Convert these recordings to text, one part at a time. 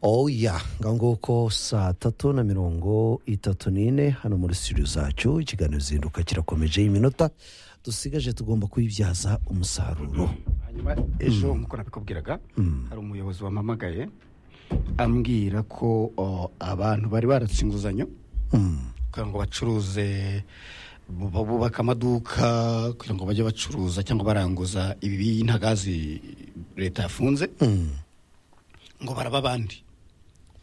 oya nguko saa tatu na mirongo itatu n'ine hano muri studio zacu ikiganiro zinduka kirakomeje iminota dusigaje tugomba kuyibyaza umusaruro hanyuma ejo nk'uko nabikubwiraga hari umuyobozi wampamagaye ambwira ko o, abantu bari baratse inguzanyo kugira ngo bacuruze bu- bu- bubake amaduka kugira ngo bajye bacuruza cyangwa baranguza ibi ntagazi leta yafunze ngo baraba abandi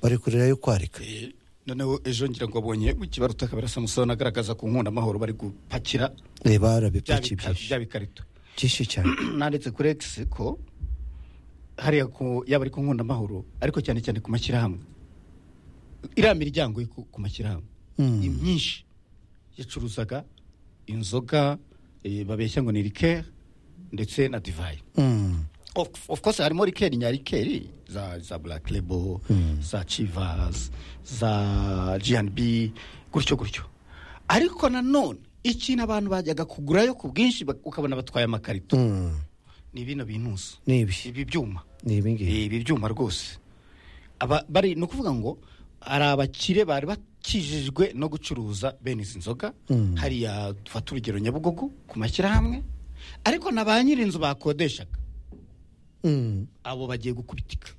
bari kurira yo kwarika Eh, noneho ejo ngira ngo abonye bukibaruta akaba arasa musoni agaragaza ku nkunda amahoro bari gupakira reba bya arabipakiye bika- byinshi bya bikarito byinshi cyane nanditse kuri egisi ko hariya ku yaba ari ku nkundamahoro ariko cyane cyane ku mashyirahamwe iriya miryango yo ku ku mashyirahamwe Mm. ni myinshi yacuruzaga inzoga eh, babeshya ngo ni rikeri ndetse na divayi Mm. of, of course harimo rikeri nya rikeri za, za black label za chivas za gnb gutyo gutyo ariko nanone ikintu abantu bajyaga kugurayo ku bwinshi bak- ukabona batwaye amakarito Mm. ni bino bintuzo ni ibi ibi byuma ni ibi ngibi ibi byuma rwose Aba- bari ni ukuvuga ngo hari abakire bari bakijijwe no gucuruza bene izi nzoga Mm. hariya dufata urugero nyabugogo ku mashyirahamwe ariko na ba nyir'inzu bakodeshaga Mm. abo bagiye gukubitika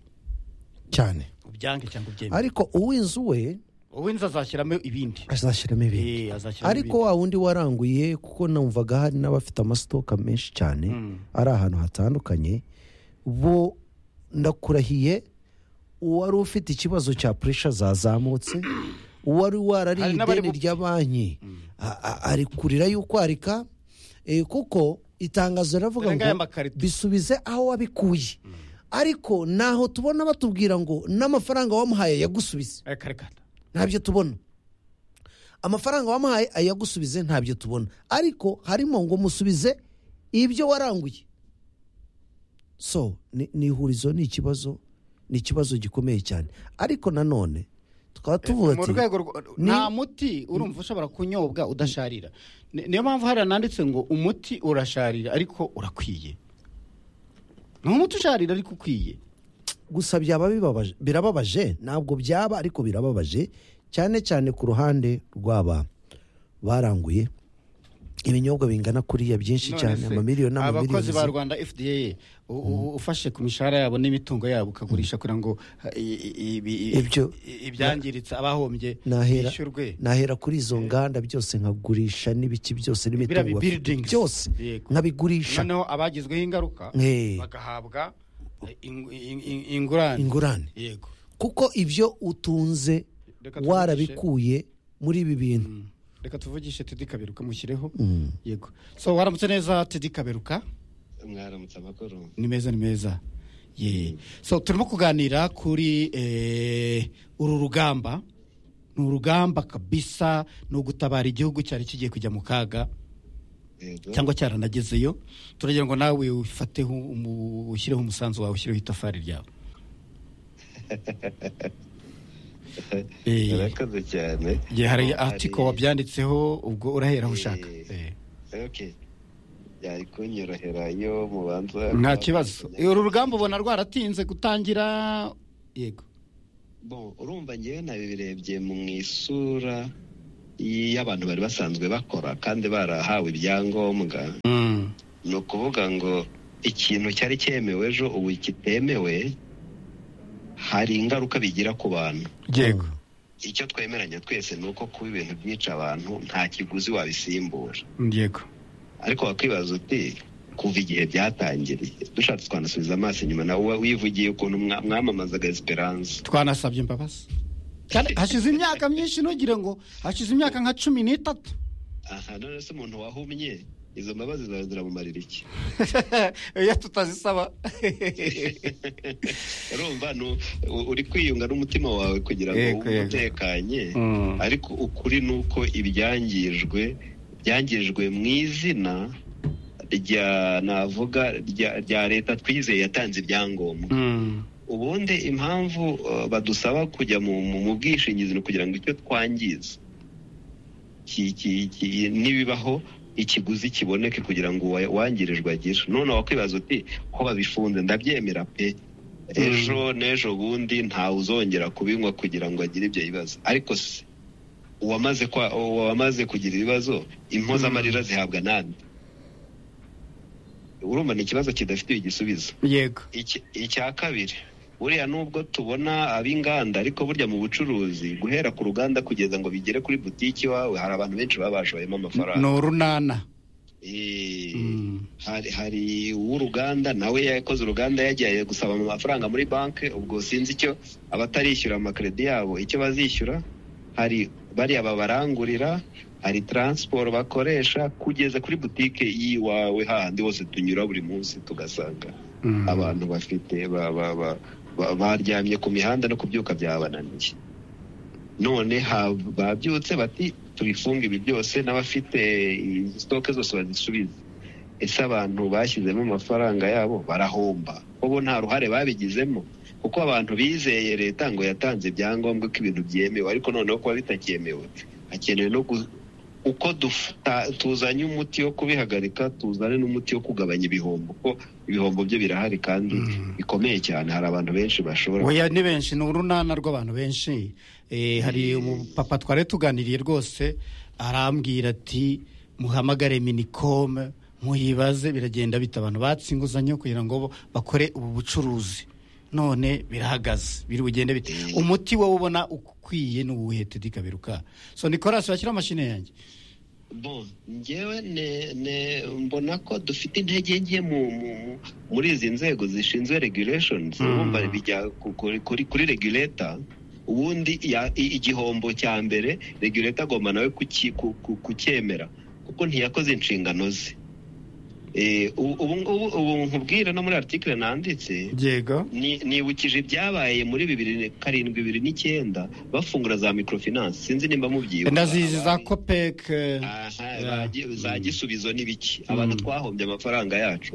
cyane ubyange cyangwa ubyemere ariko uw'inzu we uwinzi azashyiramo ibindi azashyiramo ibindi Eh, azashyiramo ariko wa wundi waranguye kuko numvaga hari n'abafite amasitoka menshi cyane Mm. ari ahantu hatandukanye bo ndakurahiye uwari ufite ikibazo cya puresha zazamutse uwari warariye Hari n'abari ideni gupfa. rya banki a- a- ari kurira y'ukwarika eh, kuko itangazo riravuga Dore ngaya ngo amakarito. bisubize aho wabikuye ariko naho tubona batubwira ngo n'amafaranga wamuhaye yagusubize ibindi karekana ntabyo tubona amafaranga wamuhaye ayagusubize ntabyo tubona ariko harimo ngo musubize ibyo waranguye so ni ni ihurizo ni ikibazo ni ikibazo gikomeye cyane ariko nanone tukaba tuvuga mu ati rwego rwo- ni- nta muti urumva ushobora kunyobwa udasharira Ni- niyo mpamvu hariya nanditse ngo umuti urasharira ariko urakwiye ni umuti usharira ariko ukwiye gusa byaba bibabaje birababaje ntabwo byaba ariko birababaje cyane cyane ku ruhande rw'aba baranguye ibinyobwa bingana kuriya byinshi None cyane se, amamiliyoni abakozi ba n'amamiliyoni rwanda fda u- u- ufashe ku mishahara yabo n'imitungo yabo ukagurisha kugira ngo eh, i- i- i- Ibyo- i- ibyangiritse abahombye nahera bishyurwe nahera kuri izo nganda byose nkagurisha n'ibiki byose Biriya n'imitungo bi- buildings. byose Yego. nkabigurisha noneho abagizweho ingaruka Eh. bagahabwa eh, ing- ing- ing- ingurane ingurane yego kuko ibyo utunze Reka tuvugishe. warabikuye muri ibi bintu reka tuvugishe tedi kaberuka mushyireho yego so waramutse neza tedi kaberuka mwaramutse amakuru ni meza ni meza ye so turimo kuganira kuri eh, uru rugamba ni urugamba kabisa ni ugutabara igihugu cyari kigiye kujya mu kaga yego cyangwa cyaranagezeyo turagira ngo nawe ufateho umu- ushyireho umusanzu wawe ushyireho itafari ryawe Eh, urakoze cyane ye hari Oh, atiko wabyanditseho ubwo urahera aho ushaka Eh, Eh. okay yari kunyorohera iyo mubanza nta kibazo Eh, uru rugamba ubona rwaratinze gutangira yego bon urumva ngewe nabirebye mu isura y'abantu bari basanzwe bakora kandi barahawe ibyangombwa ni ukuvuga ngo ikintu cyari cyemewe ejo ubu kitemewe hari ingaruka bigira ku bantu yego icyo twemeranya twese ni uko kuba ibintu byica abantu nta kiguzi wabisimbura yego ariko wakwibaza uti kuva igihe byatangiriye dushatse twanasubiza amaso inyuma nawe uba wivugiye ukuntu mwa- mwamamazaga esperance twanasabye imbabazi kandi hashize imyaka myinshi ntugire ngo hashize imyaka nka cumi n'itatu aha none se umuntu wahumye izo mbabazi zawe ziramumarira iki iyo tutazisaba urumva nu- u- uri kwiyunga n'umutima wawe kugira ngo Yego, wumve yego. utekanye Mm. ariko ukuri ni uko ibyangijwe byangijwe mu izina rya navuga rya- rya leta twizeye yatanze ibyangombwa Mm. ubundi impamvu uh, badusaba kujya mu, mu, mu bwishingizi ni ukugira ngo icyo twangiza ki- ki- ki- nibibaho ikiguzi kiboneke kugira ngo uwa- uwangirijwe agire none wakwibaza uti ko babifunze ndabyemera pe ejo n'ejo bundi ntawe uzongera kubinywa kugira ngo agire ibyo bibazo ariko se uwamaze kwa- uwamaze kugira ibibazo impozamarira zihabwa nande urumva ni ikibazo kidafite igisubizo yego Iki- icya kabiri buriya nubwo tubona ab'inganda ariko burya mu bucuruzi guhera ku ruganda kugeza ngo bigere kuri butiki iwawe hari abantu benshi baba bashoyemo ni amafaranga urunana Eh, Mm. hari hari uw'uruganda nawe yakoze uruganda yagiye gusaba amafaranga muri banki ubwo sinzi icyo abatarishyura amakredi yabo icyo bazishyura hari bariya babarangurira hari taransiporo bakoresha kugeza kuri butike y'iwawe hahandi hose tunyura buri munsi tugasanga Mm. abantu bafite ba- ba- ba- ba- baryamye ku mihanda no kubyuka byabananiye none ha- babyutse bati tubifunge ibi byose n'abafite izi sitoke zose bazisubize ese abantu bashyizemo amafaranga yabo barahomba bo nta ruhare babigizemo kuko abantu bizeye leta ngo yatanze ibyangombwa ko ibintu byemewe ariko noneho kuba bitakemewe hakenewe no gu- uko dufa- tuzanye umuti wo kubihagarika tuzane n'umuti wo kugabanya ibihombo kuko ibihombo byo birahari kandi bikomeye cyane hari abantu benshi bashobora oya ni benshi ni urunana rw'abantu benshi Eh, hari umupapa twari tuganiriye rwose arambwira ati muhamagare minicom muyibaze biragenda bita abantu batse inguzanyo kugira ngo bo bakore ubu bucuruzi none birahagaze biri bugende bite umuti wowe ubona ukwiye n'uwuhe tedi kaberuka so nicolas wakira amashini yanjye Bon, njyewe ne, ne mbona ko dufite intege nke mu, mu, mu- muri izi nzego zishinzwe regulations Mm. urumva bijya ku- kuri, kuri, kuri regulator ubundi ya- i- igihombo cya mbere regulator agomba nawe kuki- ku- ku- kucyemera kuko ntiyakoze inshingano ze Eh, ubu ubu ngubu ubu nkubwire no muri article nanditse yego ni- nibukije ibyabaye muri bibiri na- karindwi bibiri n'icyenda bafungura za microfinance sinzi nimba mubyibuka ndazizi za Abaye- copec eh, Aha, Yeah. ba- gi- za gisubizo ni biki abantu twahombye amafaranga yacu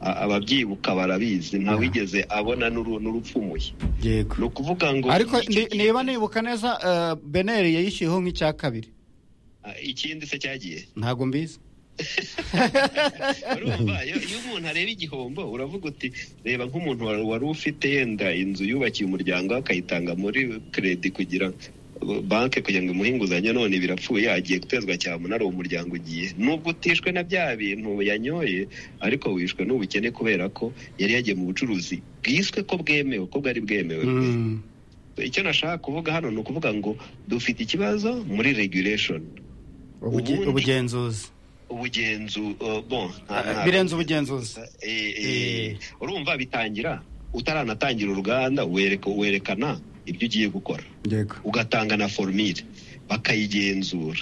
a- ababyibuka barabizi nta wigeze abona n'uru- n'urupfumuye yego ni ukuvuga ngo ariko iki- ni- niba nibuka neza eh, beneri yayishyuyeho nk'icya kabiri Ah, ikindi se cyagiye ntabwo mbizi urumva iyo iyo umuntu areba igihombo uravuga uti reba nk'umuntu wari wari ufite yenda inzu yubakiye umuryango we akayitanga muri kredi kugira banki kugira ngo imuhe inguzanyo none birapfuye agiye gutezwa cyamunara uwo muryango ugiye nubwo utishwe na bya bintu yanyoye ariko wishwe n'ubukene kubera ko yari yagiye mu bucuruzi bwiswe ko bwemewe ko bwari bwemewe icyo nashaka kuvuga hano ni ukuvuga ngo dufite ikibazo muri regulation Ubuge- Ubundi- ubugenzuzi ubugenzu uh, bon nta- Ah, nta- birenze ubugenzuzi Eh, Eh. eh, urumva bitangira utaranatangira uruganda wereka werekana ibyo ugiye gukora yego ugatanga na formire bakayigenzura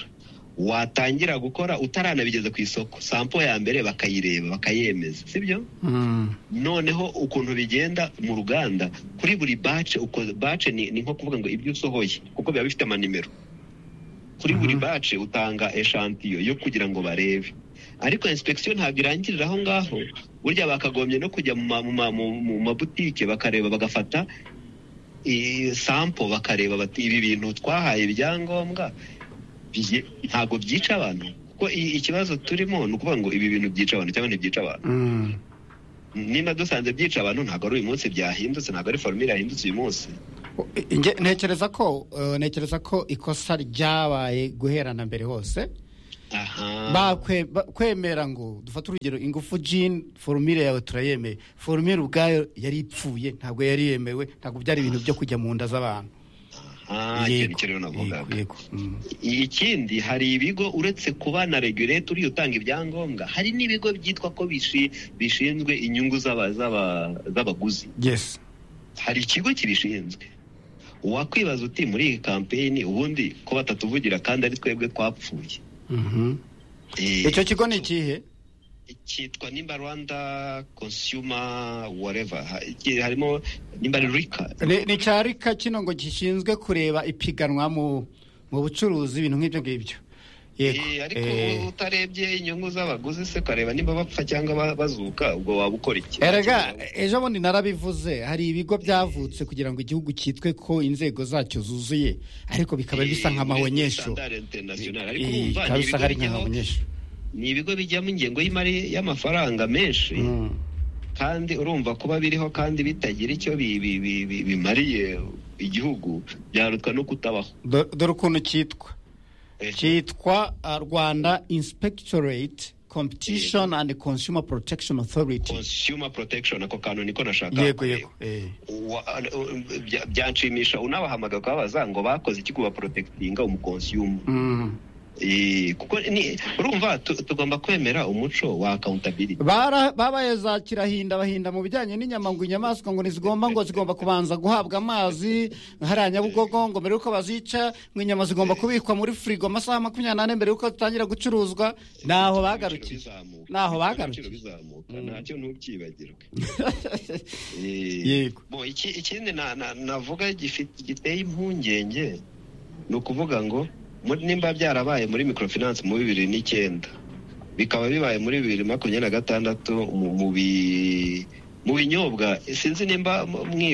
watangira gukora utaranabigeza ku isoko sampo ya mbere bakayireba bakayemeza sibyo Mm. noneho ukuntu bigenda mu ruganda kuri buri bace uko bace ni, ni nko kuvuga ngo ibyo usohoye kuko biba bifite amanimero kuri buri bace utanga eshantiyo yo kugira ngo barebe ariko inspeksiyo ntabwo irangirira aho ngaho burya bakagombye no kujya mu ma- mu ma- mu- mu mabutike bakareba bagafata i- sampo bakareba bati ibi bintu twahaye ibyangombwa byi- ntabwo byica abantu kuko i- ikibazo turimo ni ukuvuga ngo ibi bintu byica abantu cyangwa ntibyica abantu Mm. niba dusanze byica abantu ntabwo ari uyu munsi byahindutse ntabwo ari formire yahindutse uyu munsi Nge- ntekereza ko eh, ntekereza ko ikosa ryabaye guherana mbere hose aha Bakwe- ba- kwemera ngo dufate urugero ingufu jin formire yawe turayemeye formire ubwayo yari ipfuye ntabwo yari yemewe ntabwo byari ibintu byo kujya mu nda z'abantu aha icyo ni cyo rero navugaga yego Mm. ikindi hari ibigo uretse kuba na regulator uriya utanga ibyangombwa hari n'ibigo byitwa ko bishi- bishinzwe inyungu z'aba- z'aba- z'abaguzi yes hari ikigo kibishinzwe wakwibaza uti muri iyi kampeyini ubundi ko batatuvugira kandi ari twebwe twapfuye Mhm. Eh, icyo kigo ni ikihe cyitwa nimba rwanda consumer whatever Ha- iki- harimo nimba ari rika ni ni cya rika kino ngo gishinzwe kureba ipiganwa mu mu bucuruzi ibintu nk'ibyo ngibyo yego Eh, ariko Eh, utarebye inyungu z'abaguzi se ukareba nimba bapfa cyangwa ba- bazuka ubwo waba ukora iki erega ejo bundi narabivuze hari ibigo byavutse kugira ngo igihugu cyitwe ko inzego zacyo zuzuye ariko bikaba bisa nk'amahonyesho Standard international. Ariko Eh, urumva, bikaba ni bisa ibigo nk'ari bijyaho- nk'amahonyesho ni ibigo bijyamo ingengo y'imari y'amafaranga menshi Mm. kandi urumva kuba biriho kandi bitagira icyo bi- bi- bi- bi- bimariye igihugu byarutwa no kutabaho Do- dore ukuntu cyitwa Eh, cyitwa uh, rwanda inspectorate competition and consumer protection authority consumer protection ako kantu niko nashaka yego yego eh. Wa- uh, bya- byanshimisha unabahamagara ukababaza ngo bakoze iki kuba protectinga umukonsiyumu Mm. Eh, kuko ni urumva tu- tugomba kwemera umuco wa accountability Bara- babaye za kirahinda bahinda mu bijyanye n'inyama ngo inyamaswa ngo ntizigomba ngo zigomba kubanza guhabwa amazi hariya nyabugogo ngo mbere y'uko bazica ngo inyama zigomba kubikwa muri firigo amasaha makumyabiri n'ane mbere y'uko zitangira gucuruzwa naho bagarukiye Ibiciro bizamuka. naho Ibiciro bagarukiye bizamuka ntacyo ntukibagirwe Yego. Bo, iki- ikindi na- na- navuga gifite- giteye impungenge ni ukuvuga ngo muri- nimba byarabaye muri microfinance mu bibiri n'icyenda bikaba bibaye muri bibiri makumyabiri na gatandatu mu mu bi- mu binyobwa sinzi nimba mwi